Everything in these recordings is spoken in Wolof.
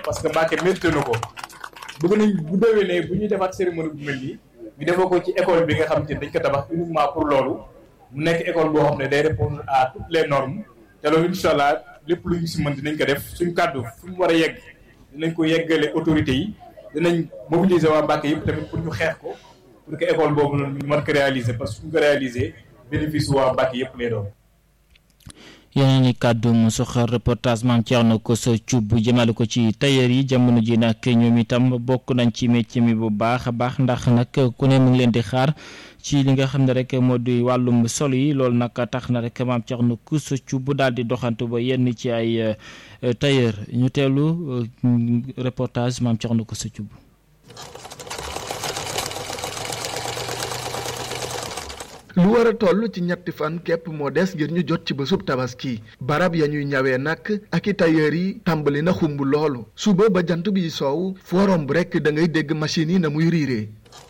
parce que Mbacke mérité na ko bëgg nañ bu déwénee bu ñuy defaat cérémonie bu mel nii ñu defoo ko ci école bi nga xamante ni dañ ko tabax uniquement pour loolu mu nekk école boo xam ne day répondre à toutes les normes te loolu incha allah lépp lu ñu si mën dinañ ko def suñ kàddu fu mu war a yegg dinañ ko yeggale autorités yi dinañ mobiliser waa Mbacke yëpp tamit pour ñu xeex ko pour que école boobu noonu ñu mën ko réaliser parce que suñ ko réaliser bénéfice waa Mbacke yëpp lay doon. yeneen i kàddu mu soxal reportage maam Thierno Kosso Thioub jëmale ko ci tailleur yi jamono ji nag ñoom itam bokk nañ ci métier mi bu baax a baax ndax nag ku ne mu ngi leen di xaar ci li nga xam ne rek moo di wàllum solo yi loolu nag tax na rek maam Thierno Kosso Thioub daal di doxantu ba yenn ci ay tailleur ñu teelu reportage maam Thierno Kosso Thioub. lu war a toll ci ñetti fan képp moo des ngir ñu jot ci bésub tabaski barab ya ñuy ñawee nag ak i tailleur yi tàmbali na xumb loolu suba ba jant bi soow forom bu rekk da ngay dégg machine yi na muy riiree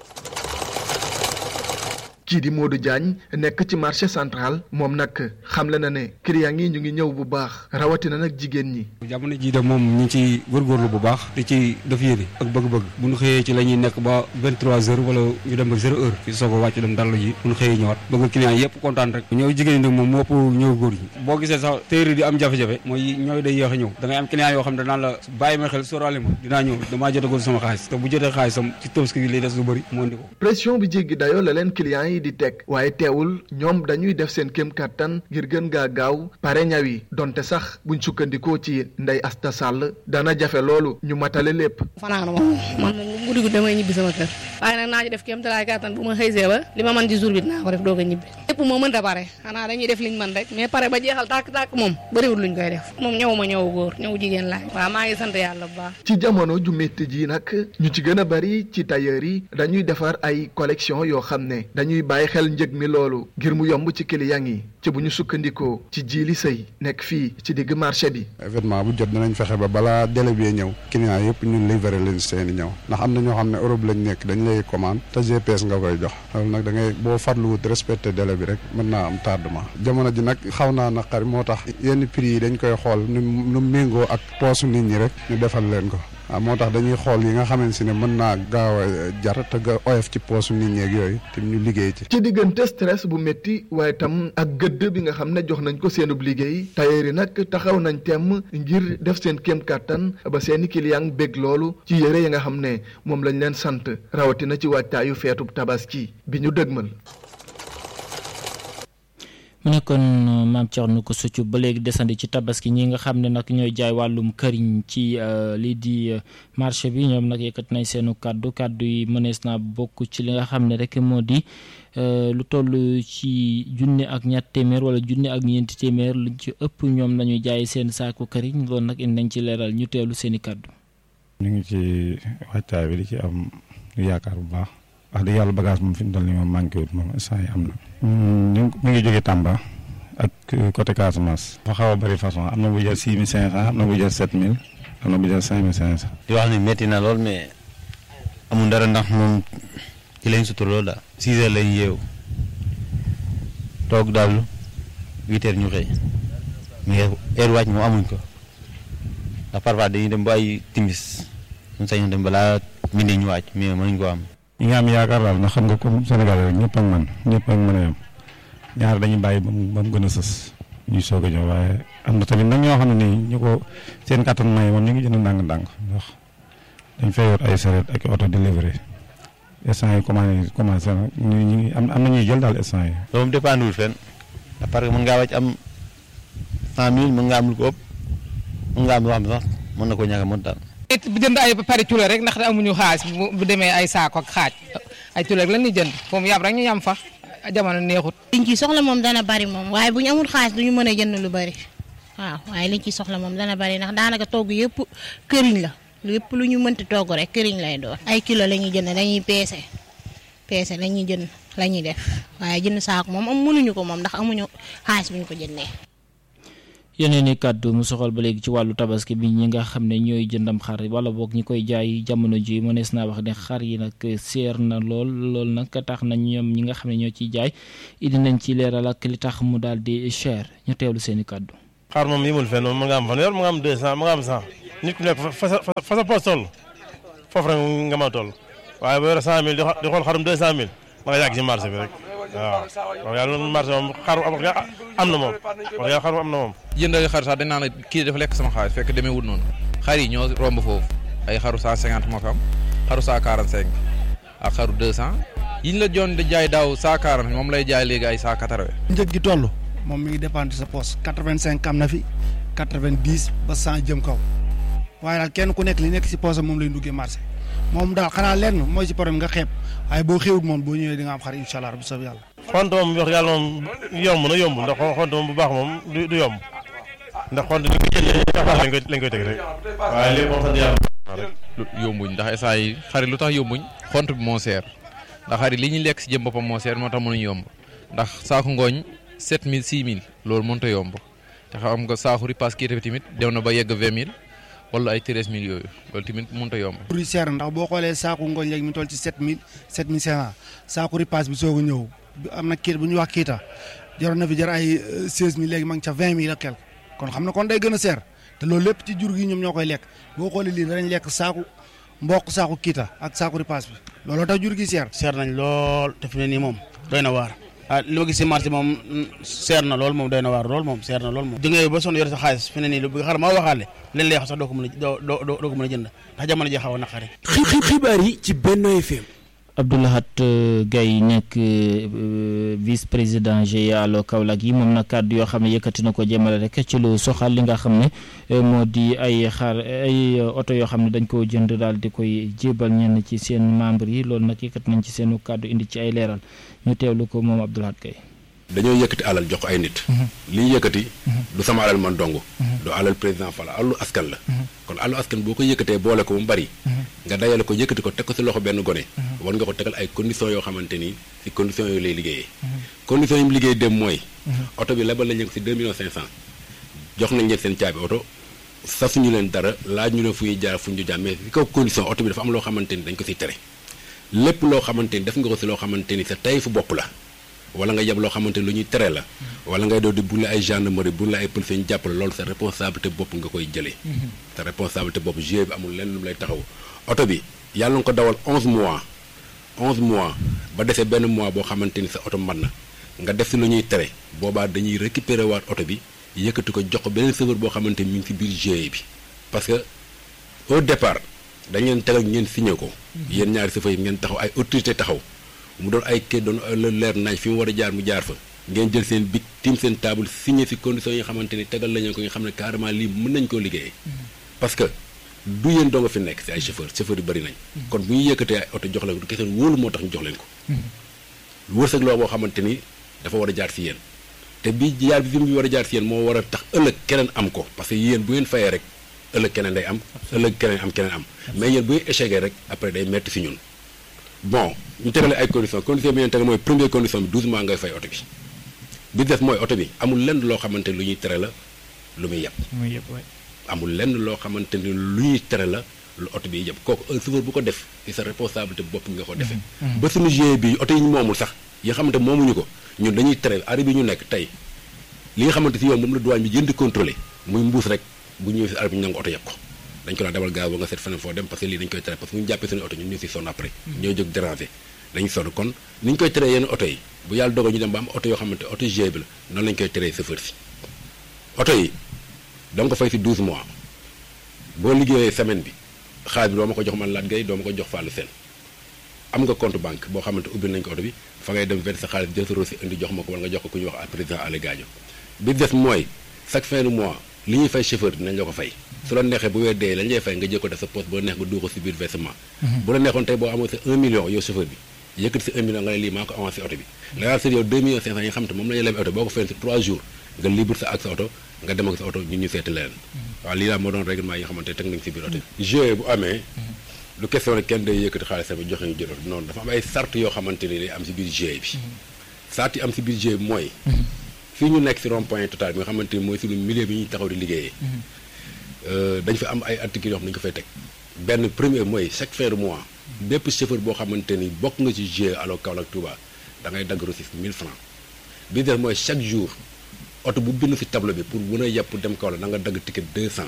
kii di Modou Diagne nekk ci marché central moom nag xamle na ne client yi ñu ngi ñëw bu baax rawatina nag jigéen ñi. jamono jii de moom ñu ngi ci góorgóorlu bu baax di ci def yéene ak bëgg-bëgg bu ñu xëyee ci la ñuy nekk ba vingt trois heures wala ñu dem ba zéro heure fi soog a wàcc dem dallu ji bu ñu xëyee ñëwaat bëgg client yëpp kontaan rek ñëw jigéen ñi nag moom moo ëpp ñëw góor ñi boo gisee sax téere di am jafe-jafe mooy ñooy day yéex a ñëw da ngay am client yoo xam ne danaan la bàyyi ma xel sóoraale ma dinaa ñëw damaa jotagul sama xaalis te bu jotee xaalisam ci tabaski gi lay des lu bëri moo indi ko pression bi jéggi dayoo la leen client yi di teg waaye teewul ñoom dañuy def seen kéem kattan ngir gën gaa gaaw pare ñaw yi donte sax buñ sukkandikoo ci Ndey Asta Sall dana jafe loolu ñu matale lépp. fanaan moom man moom guddi guddi damay ñibbi sama kër waaye nag naa ci def kéem talaay kattan bu ma xëysee ba li ma mën ci jour bi dinaa ko def doog a ñibbi lépp moo mënta pare xanaa dañuy def liñ mën rek mais pare ba jeexal tàkk-tàkk moom bëriwul luñ koy def moom ñëw ma ñëw góor ñëw jigéen laay waaw maa ngi sant yàlla bu baax. ci jamono ju métti ji nag ñu ci gën a bari ci tailleur yi dañuy defar ay collection yoo xam ne dañuy bàyyi xel njëg mi loolu ngir mu yomb ci client yi ci bu ñu sukkandikoo ci jiili sëy nekk fii ci digg marché bi. événement bu jot dinañ fexe ba balaa délai bi ñëw client yëpp ñu livré leen seeni ñëw ndax am na ñoo xam ne Europe lañ nekk dañ lay commande te GPS nga koy jox loolu nag da ngay boo farluwut respecté délai bi rek mën naa am tardement jamono ji nag xaw naa naqari moo tax yenn prix yi dañ koy xool nu nu méngoo ak poosu nit ñi rek ñu defal leen ko waaw moo tax dañuy xool yi nga xamante ne mën naa gaaw a jar te ga oyof ci poosu nit ñeeg yooyu te ñu liggéey ci. ci diggante stress bu métti waaye tam ak gëdd bi nga xam ne jox nañ ko seenub liggéey tailleur yi nag taxaw nañ temm ngir def seen kéem kàttan ba seeni client bég loolu ci yére yi nga xam ne moom lañ leen sant rawatina ci waajtaayu feetub tabaski bi ñu dëgmal. mu nekkoon maam Thierno Kosso Thioub ba léegi desandi ci tabaski ñi nga xam ne nag ñooy jaay wàllum këriñ ci lii di marché bi ñoom nag yëkkat nañ seenu kàddu kàddu yi mënees naa bokk ci li nga xam ne rek moo di lu toll ci junne ak ñett téeméer wala junne ak ñeenti téeméer luñ ci ëpp ñoom lañuy jaay seen saaku këriñ loolu nag indi nañ ci leeral ñu teelu seeni kàddu. ñu ngi ci waajtaay bi di ci am yaakaar bu baax. wax dëgg yàlla bagage moom fi mu toll nii moom manqué wut moom instant yi am na. ñu mi ngi jógee Tamba ak côté Casamance. dafa xaw a bëri façon am na bu jar six mille cinq cent am na bu jar sept mille am na bu jar cinq mille cinq cent. di wax ni métti na lool mais amul dara ndax moom ci lañ sutur loolu daal. six heures lañ yeewu toog daal huit heures ñu xëy mais heure wàcc moom amuñ ko ndax parfois dañuy dem ba ay timis ñu sañoon dem balaa midi ñu wàcc mais mënuñ ko am. ñi nga am yaakaar daal ndax xam nga comme Sénégal rek ñëpp ak man ñëpp ak mën a yem ñaar dañuy bàyyi ba mu ba mu gën a sës ñuy soog a ñëw waaye am na tamit nag ñoo xam ne nii ñu ko seen kattan may moom ñu ngi jënd ndànk-ndànk ndax dañ fay yor ay saret ak auto délivré instant yi commencé commencé na ñu ñu am am na ñuy jël daal instant yi. loolu moom dépendre wul fenn parce que mën ngaa wàcc am cent mille mën nga am lu ko ëpp mën nga am loo xam ne sax mën na ko ñàkk a mën daal. bu jënd ay pare culo rek ndax amuñu xaalis bu demee ay saako ak xaaj ay culo rek lan ñuy jënd foofu yam rek ñu yam fa jamono neexut. liñ ci soxla moom dana bari moom waaye bu ñu amul xaalis duñu mën a jënd lu bari waaw waaye liñ ci soxla moom dana bari ndax daanaka togg yëpp këriñ la lépp lu ñu mënti togg rek këriñ lay doon. ay kilo la ñuy jënd dañuy peese peese la ñuy jënd la ñuy def waaye jënd saako moom am mënuñu ko moom ndax amuñu xaalis bu ñu ko jëndee. yeneen i kàddu mu soxal ba léegi ci wàllu tabaski bi ñi nga xam ne ñooy jëndam xar wala boog ñi koy jaay jamono ji mënees naa wax ne xar yi nag seer na lool lool nag tax na ñoom ñi nga xam ne ñoo ciy jaay indi nañ ci leeral ak li tax mu daal di cher ñu teewlu seen i kàddu. xar moom yimul fenn moom mu nga am fanweer mu nga am deux cent mu nga am cent nit ku nekk fa sa fa sa poos toll foofu rek nga mën a toll waaye boo yore cent mille di xool xarum deux cent mille da nga yàgg ci marché bi rek waaw wax yàlla noonu marché moom xaru am am na moom wax yàlla xaru am na moom jëndal xar sax dañ naan la kii dafa lekk sama xaalis fekk demee wut noonu xar yi ñoo romb foofu ay xaru cent cinquante moo fi am xaru cent quarante cinq ak xaru deux cent yiñ la joon di jaay daaw cent quarante moom lay jaay léegi ay cent quatre vingt njëg gi toll moom mi ngi dépendre sa poste quatre vingt cinq am na fi quatre vingt dix ba cent jëm kaw waaye daal kenn ku nekk li nekk si poste moom lay duggee marché moom daal xanaa lenn mooy si problème nga xeeb waaye boo xewut moom boo ñëwee di nga am xar incha allah bu soob yàlla. xont moom wax yàlla moom yomb na yomb ndax xont moom bu baax moom du du yomb ndax xont ni ko jëndee lañ koy lañ koy teg rek waaye lépp moom sant yàlla rek yombuñ ndax instant yi xarit lu tax yombuñ xont bi moo seer ndax xarit li ñuy lekk si jëm boppam moo seer moo tax mënuñ yomb ndax saako ngooñ 7000 6000 loolu mënut a yomb te xam nga saako ripaas kii tamit dem na ba yegg 20000 wala ay 13000 yooyu loolu tamit mënut a yomb. pour yi seer ndax boo xoolee saako ngooñ léegi mi toll ci 7000 7500 saako ripaas bi soog a ñëw am na kii bu ñuy wax kiita jaroon na fi jar ay 16000 léegi ma ngi ca 20000 ak quelque kon xam na kon day gën a seer te loolu lépp ci jur gi ñoom ñoo koy lekk boo xoolee lii danañ lekk saako mboq saako kiita ak saako ripaas bi looloo tax jur gi seer. seer nañ lool te fi ne nii moom doy na waar. ah li ma gis si marché moom seer na lool moom doy na waar lool moom seer na lool moom di nga ba sonn yor sa xaalis fi ne nii lu bëgg xar maa waxaale leen lay wax sax doo ko mën a doo doo doo ko mën a jënd ndax jamono ji xaw a naqari xibaar yi ci Benno FM Abdoulahat Gaye nekk vice président GIE Allo Kaolack yi moom nag kàddu yoo xam ne yëkkati na ko jëmale rek ci lu soxal li nga xam ne moo di ay xar ay oto yoo xam ne dañ koo jënd daal di koy jébal ñenn ci seen membre yi loolu nag yëkkati nañ ci seenu kàddu indi ci ay leeral ñu teewlu ko moom Abdoulahat Gaye dañoo yëkkati alal jox ko ay nit li ñu yëkkati du sama alal man dong du alal président Fall alalu askan la kon alalu askan boo ko yëkkatee boole ko mu bari nga dajale ko yëkkati ko teg ko si loxo benn gone war nga ko tegal ay conditions yoo xamante ni si conditions yooyu lay liggéeyee conditions yi mu liggéey dem mooy oto bi lebal lañ ko si deux millions cinq cent jox nañ leen seen caabi oto sasuñu leen dara laaj ñu ne fu ñuy jaar fu ñu jaar mais si kaw condition oto bi dafa am loo xamante ni dañ ko siy tere lépp loo xamante ni def nga ko si loo xamante ni sa tey fu bopp la wala nga yeb loo xamante ni lu ñuy tere la wala ngay doo di bu la ay gendarmerie bu la ay police ñu jàppale loolu sa responsabilité bopp nga koy jëlee sa responsabilité bopp GIE bi amul lenn lu mu lay taxaw oto bi yàlla nga ko dawal 11 mois 11 mois ba desee benn mois boo xamante ni sa oto mat na nga def si lu ñuy tere boobaa dañuy récupérer waat oto bi yëkkati ko jox ko beneen chauffeur boo xamante ni mi ngi si biir GIE bi parce que au départ dañ leen tegal ngeen signé ko yéen ñaari chauffeur yi ngeen taxaw ay autorité taxaw mu doon ay kay doon leer nañ fi mu war a jaar mu jaar fa ngeen jël seen big tiim seen table signé si conditions yi nga xamante ni tegal lañu ko nga xam ne carrément lii mën nañ koo liggéeyee parce que du yéen doo nga fi nekk si ay chauffeur chauffeur yu bëri nañ kon bu ñu yëkkatee ay oto jox leen ko du kese wóolu moo tax ñu jox leen ko wërsëg loo boo xamante ni dafa war a jaar si yéen te bi jaar bi fi mu war a jaar si yéen moo war a tax ëllëg keneen am ko parce que yéen bu ngeen fayee rek ëllëg keneen day am ëllëg keneen am keneen am mais yéen bu ngeen échecgee rek après day metti si ñun bon ñu tegale ay conditions condition bi ñu tegal mooy première condition bi 12 mois ngay fay oto bi bi def mooy oto bi amul lenn loo xamante ni lu ñuy tere la lu muy yeb amul lenn loo xamante ni lu ñuy tere la lu oto bi yeb kooku un chauffeur bu ko def ci sa responsabilité bopp nga ko defee ba suñu GIE bi oto yi ñu moomul sax yi nga xamante moomuñu ko ñun dañuy tere arrêt bi ñu nekk tey li nga xamante si yoon moom la douane bi jënd di contrôler muy mbuus rek bu ñëwee si arrêt bi ñu nangu oto yeb ko dañ ko daan dawal gaaw ba nga seet feneen foo dem parce que lii dañ koy tere parce que bu ñu jàppee suñu oto ñun ñu si sonn après ñooy jóg déranger dañu sonn kon ni ñu koy teree yenn oto yi bu yàlla dogal ñu dem ba am oto yoo xamante oto GIE bi la noonu lañ koy teree chauffeur si oto yi danga ko fay si 12 mois boo liggéeyee semaine bi xaalis bi doo ma ko jox man laat gay doo ma ko jox fàllu seen am nga compte banque boo xamante ubbil nañ ko oto bi fa ngay dem verser sa xaalis jël sa reçu indi jox ma ko wala nga jox ko ku ñuy wax président Allé Gadio bi des mooy chaque fin de mois li ñuy fay chauffeur dinañ la ko fay su la neexee bu weer dee lañ lay fay nga jël ko def sa poste boo neex nga dugal ko si biir versement bu la neexoon tey boo amoon sa 1 million yow chauffeur bi yëkkati si 1 million nga ne lii maa ko avancé oto bi la daal sër yow 2 millions 500 yi nga xam te moom la ñu leb oto boo ko fayee si 3 jours nga libre sa ak sa oto nga dem ak sa oto ñun ñu seeti leneen waaw lii daal moo doon règlement yi nga xamante teg nañ si biir oto bi GIE bu amee lu question rek kenn day yëkkati xaalisam bi joxe ñu jël oto noonu dafa am ay sart yoo xamante ni day am si biir GIE bi sart yi am si biir GIE bi mooy fii ñu nekk si rond point total bi nga xamante ni mooy suñu milieu bi ñuy taxaw di liggéeyee dañ fa am ay articles yoo xam ne dañu ko fay teg benn premier mooy chaque fin de mois bépp chauffeur boo xamante ni bokk nga ci GIE Allo Kaolack Touba da ngay dagg reçu 1000 francs bi def mooy chaque jour oto bu bind si tableau bi pour mën a yàpp dem Kaolack da nga dagg ticket 200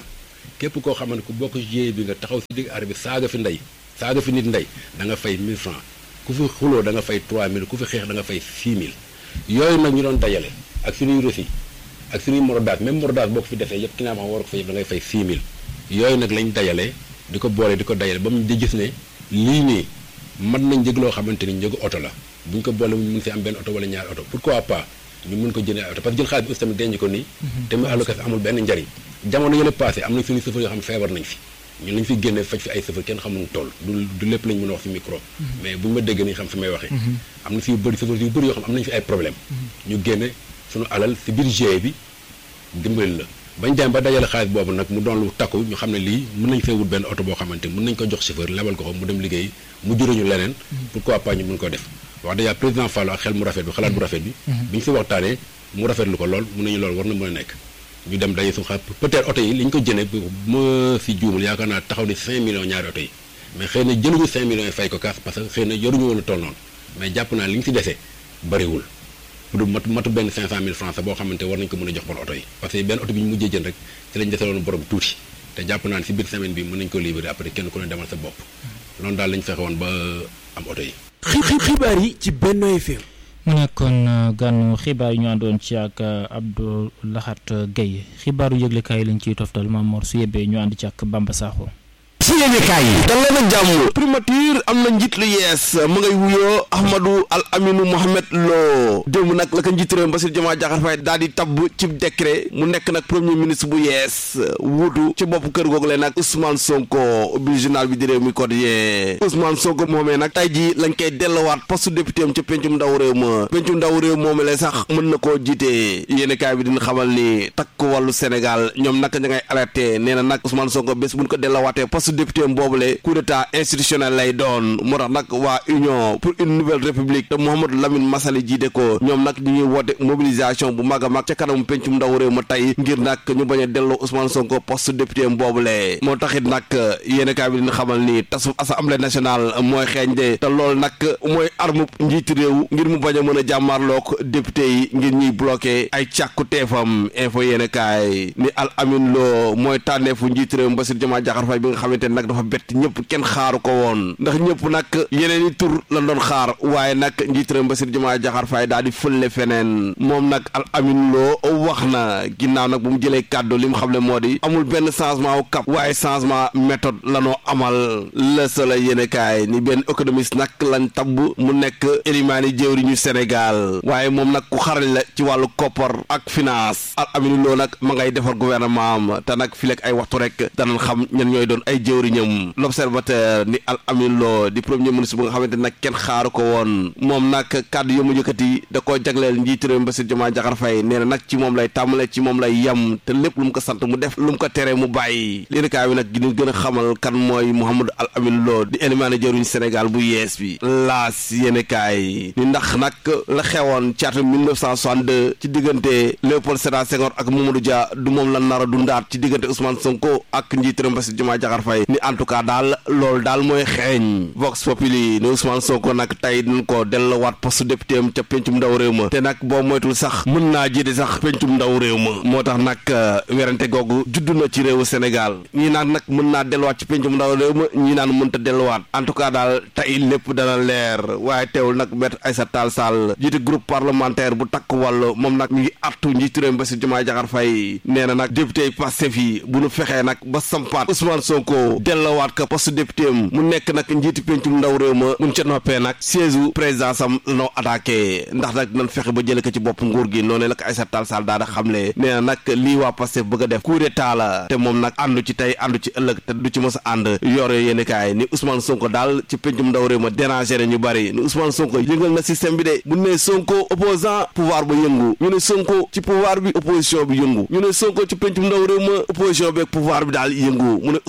képp koo xamante ku bokk GIE bi nga taxaw si digg arrêt bi saaga fi ndey saaga fi nit ndey da nga fay 1000 francs ku fi xuloo da nga fay 3000 ku fi xeex da nga fay 6000 yooyu nag ñu doon dajale ak suñuy reçu ak suñuy morodaas même morodaas boo ko fi defee yëpp ki naa ma war ko fa yëpp da ngay fay 6000 yooyu nag lañ dajale di ko boole di ko dajale ba mu di gis ne lii nii mën nañ njëg loo xamante ni njëgu oto la bu ñu ko boole mu mun si am benn oto wala ñaari oto pourquoi pas ñu mun ko jëndee ay oto parce que jël xaalis bi aussi tamit denc ko nii te muy allocation amul benn njariñ jamono yële passé am nañ suñu chauffeur yoo xam feebar nañ fi ñun lañ fi génne faj fi ay chauffeur kenn xamuñu toll du du lépp lañ mën a wax fi micro mais bu ñu ma dégg nañ xam fi may waxee am na fi yu bëri chauffeur yu bëri yoo xam am nañ fi ay problème ñu génne suñu alal si biir GIE bi dimbali la bañ dem ba dajale xaalis boobu nag mu doon lu takku ñu xam ne lii mën nañ fee wut benn oto boo xamante mën nañ ko jox chauffeur lebal ko ko mu dem liggéey mu juróñu leneen pourquoi pas ñu mën ko def wax dëgg président Fallou ak xel mu rafet bi xalaat bu rafet bi bi ñu si waxtaanee mu rafetlu ko lool mun nañu loolu war na mën a nekk ñu dem daje suñu xaalis peut-être oto yi li ñu ko jëne ma si juumul yaakaar naa taxaw ni 5 millions ñaari oto yi mais xëy na jëluñu 5 millions yi fay ko kaas parce que xëy na yoruñu woon a toll noonu mais jàpp naa li ñu si dese bariwul pour matu matu benn 500000 francs boo xamante war nañ ko mën a jox bon oto yi parce que benn oto bi ñu mujjee jënd rek ci lañ deseloon borom tuuti te jàpp naa ne si biir semaine bi mën nañ ko libérer après kenn ku ne demal sa bopp loolu daal lañ fexe woon ba am oto yi. xibaar yi ci Benno FM. mu nekkoon gànnu xibaar yi ñu àndoon ci ak Abdou Lahat Gueye xibaaru yëglekaay yi lañ ciy toftal Mame Mor su yebbee ñu ànd ci ak Bamba Sakho. si yéenekaay yi dal leen ak jàmm primature am na njiit lu yees mu ngay wuyoo Ahmadou Al Aminu Mohamed Lo démb nag la ko njiit réew Bassirou Diomaye Diakhar Faye daal di tabb ci décret mu nekk nag premier ministre bu yees wuutu ci bopp kër googu leen nag Ousmane Sonko ubbi journal bi di réew mi quotidien Ousmane Sonko moomee nag tey ji lañ koy delluwaat poste député am ca pencum ndaw réew ma pencum ndaw réew moomee la sax mën na koo jiite yéenekaay bi dina xamal ni takk wàllu Sénégal ñoom nag ña ngay alerté nee na nag Ousmane Sonko bés buñ ko delluwaatee poste député boobule coup d'état institutionnel lay doon moo tax nag waa union pour une nouvelle république te Mouhamadou Lamine Massaly jiite ko ñoom nag ñu ngi woote mobilisation bu mag a mag ca kanamu pencum ndaw réew ma tey ngir nag ñu bañ a delloo Ousmane Sonko poste député boobule moo taxit nag yéen kaay bi dina xamal ni tasu assemblée nationale mooy xeeñ de te loolu nag mooy arme njiiti réew ngir mu bañ a mën a jàmmaarloog député yi ngir ñuy bloqué ay càkku teefam info yéen kaay ni al amin loo mooy tànneefu njiiti réew Bassirou Diomaye Diakhar Faye bi nga xamante nag dafa bett ñëpp kenn xaaru ko woon ndax ñëpp nag yeneen i tur la doon xaar waaye nag njiitaram Bassirou Diomaye Diakhar Faye daal di fële feneen moom nag al amin loo wax na ginnaaw nag bu mu jëlee kàddu li mu xam ne moo di amul benn changement wu cap waaye changement méthode la noo amal la sala yéene kaay ni benn économiste nag lañ tabb mu nekk élimaani jëwriñu Sénégal waaye moom nag ku xarañ la ci wàllu koppar ak finance al amin loo nag ma ngay defar gouvernement am te nag fi lekk ay waxtu rek danañ xam ñan ñooy doon ay jëwriñam l'observateur ni al amin loo di premier ministre bu nga xamante nag kenn xaaru ko woon moom nag kàddu yu mu yëkkati da koo jagleel njiitu réew Bassirou Diomaye Diakhar Faye nee na nag ci moom lay tàmbale ci moom lay yem te lépp lu mu ko sant mu def lu mu ko tere mu bàyyi léegi kaay bi nag gi gën a xamal kan mooy Mouhamadou al amin loo di élimaane jëruñ Sénégal bu yees bi laas yéene kaay ni ndax nag la xewoon ci atum 1962 ci diggante Léopold Sédar Senghor ak Mamadou Dia du moom la nar a dundaat ci diggante Ousmane Sonko ak njiitu réew Bassirou Diomaye Diakhar Faye ni en tout cas daal loolu daal mooy xeeñ Vox Populi ni Ousmane Sonko nag tey dañ ko delluwaat poste député am ca pencum ndaw réew ma te nag boo moytul sax mën naa jiite sax pencum ndaw réew ma moo tax nag werante googu judd na ci réewu Sénégal ñii naan nag mën naa delluwaat ci pencum ndaw réew ma ñii naan mënta delluwaat en tout cas daal tey lépp dana leer waaye teewul nag Maître Aïssata Tall Sall jiite groupe parlementaire bu takk wàll moom nag mi ngi artu njiitu réew mi Bassirou Diomaye Diakhar Faye nee na nag député yi Pastef yi bu nu fexee nag ba sampaat Ousmane Sonko delluwaat ko poste député am mu nekk nag njiiti pencum ndaw réew ma mun ca noppee nag siège u présidence am la noo attaqué ndax nag nan fexe ba jële ko ci bopp nguur gi noonu la ko Aïssata Tall Sall daa da xamle nee na nag lii waa Pastef bëgg a def coup d'état la te moom nag àndu ci tey àndu ci ëllëg te du ci mos a ànd yor yéeni kaay ni Ousmane Sonko daal ci pencum ndaw réew ma dérangé na ñu bari ni Ousmane Sonko yëngal na système bi de bu ne Sonko opposant pouvoir ba yëngu ñu ne Sonko ci pouvoir bi opposition bi yëngu ñu ne Sonko ci pencum ndaw réew ma opposition bi ak pouvoir bi daal yëngu mu ne Ousmane Sonko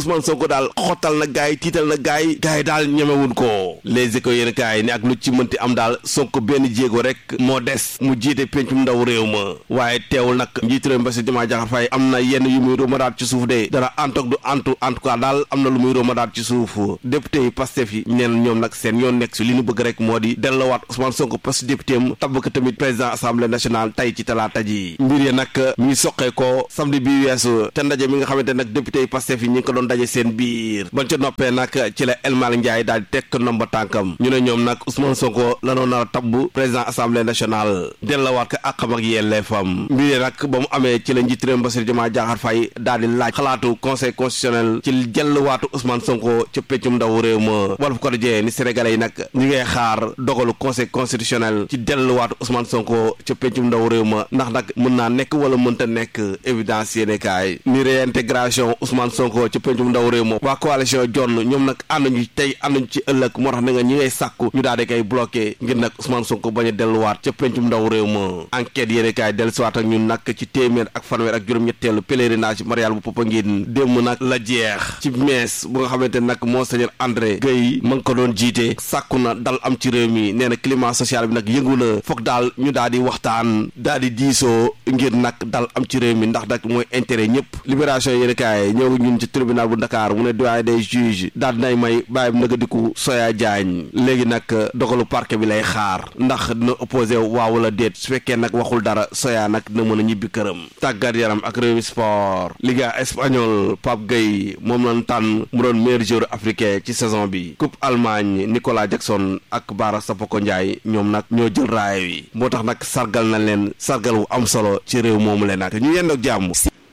Sonko daal xottal na gaay yi tiital na gaay yi gaay yi daal ñemewun ko les échos yéen kaay ni ak lu ci mënti am daal Sonko benn jéego rek moo des mu jiite pencum ndaw réew ma waaye teewul nag njiitu réew Bassirou Diomaye Diakhar Faye am na yenn yu muy romadaat ci suuf de dara antoog du antu en tout cas daal am na lu muy romadaat ci suuf député yi Pastef yi neen ñoom nag seen yoon nekk si li ñu bëgg rek moo di delloowaat Ousmane Sonko poste député am tabb ko tamit président assemblée nationale tey ci talaata ji mbir yi nag mi ngi soqee ko samedi bi weesu te ndaje mi nga xamante nag député yi Pastef yi ñi ngi ko doon daje seen biir bañ ca noppee nag ci la El Malick Ndiaye daal di tekk nomba tànkam ñu ne ñoom nag Ousmane Sonko lanoo nar a tabb président assemblée nationale delloowaat ko àqam ak yelleefam mbir yi nag ba mu amee ci la njiit réew Bassirou Diomaye Diakhar Faye daal di laaj xalaatu conseil constitutionnel ci jëlluwaatu Ousmane Sonko ca peccum ndaw réew ma Walf Quotidien ni sénégalais yi nag ñi ngay xaar dogalu conseil constitutionnel ci delluwaatu Ousmane Sonko ca peccum ndaw réew ma ndax nag mën naa nekk wala mënta nekk évidence yéene kaay ni réintégration Ousmane Sonko ca peccum ndaw réew ma waa coalition jonn ñoom nag ànduñu tey ànduñu ci ëllëg moo tax na nga ñi ngay sàkku ñu daal di koy bloqué ngir nag Ousmane Sonko bañ a delluwaat ca pencum ndaw réew ma enquête yéene kaay dellusiwaat ak ñun nag ci téeméer ak fanweer ak juróom-ñetteelu pèlerinage marial bu Popenguine démb nag la jeex ci mees bu nga xamante nag monseigneur André Guèye ma ngi ko doon jiite sàkku na dal am ci réew mi nee na climat social bi nag yëngu na foog daal ñu daal di waxtaan daal di diisoo ngir nag dal am ci réew mi ndax nag mooy intérêt ñëpp libération yéen kaay ñoo ngi ñun ci tribunal bu Dakar mu ne doyen des juges daal dinay may bàyyib naga diku Soya Diagne léegi nag dogalu parquet bi lay xaar ndax dina opposé waaw wala déet su fekkee nag waxul dara Soya nag dina mën a ñibbi këram tàggat yaram ak réew mi sport Liga espagnol Pape Gueye moom lañ tànn mu doon meilleur joueur africain ci saison bi coupe Allemagne Nicolas Jackson ak Bara Sapoko Ndiaye ñoom nag ñoo jël raaya wi moo tax nag sargal na leen sargal wu am solo ci réew moomu leen nag ñu yendoog jàmm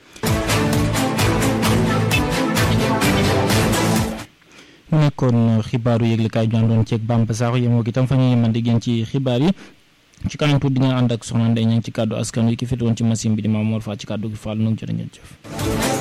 mu nekkoon xibaaru yëglekaay ñu àndoon ceeg Bamba Sakho yemoo ak itam fa ñu mën di gën ci xibaar yi ci kanam tuuti di nga ànd ak soxna Ndeye Niang ci kàddu askan wi ki féetewoon ci machine bi di Mamour Fall ci kàddu gi Fall nu jërë ngeen jëf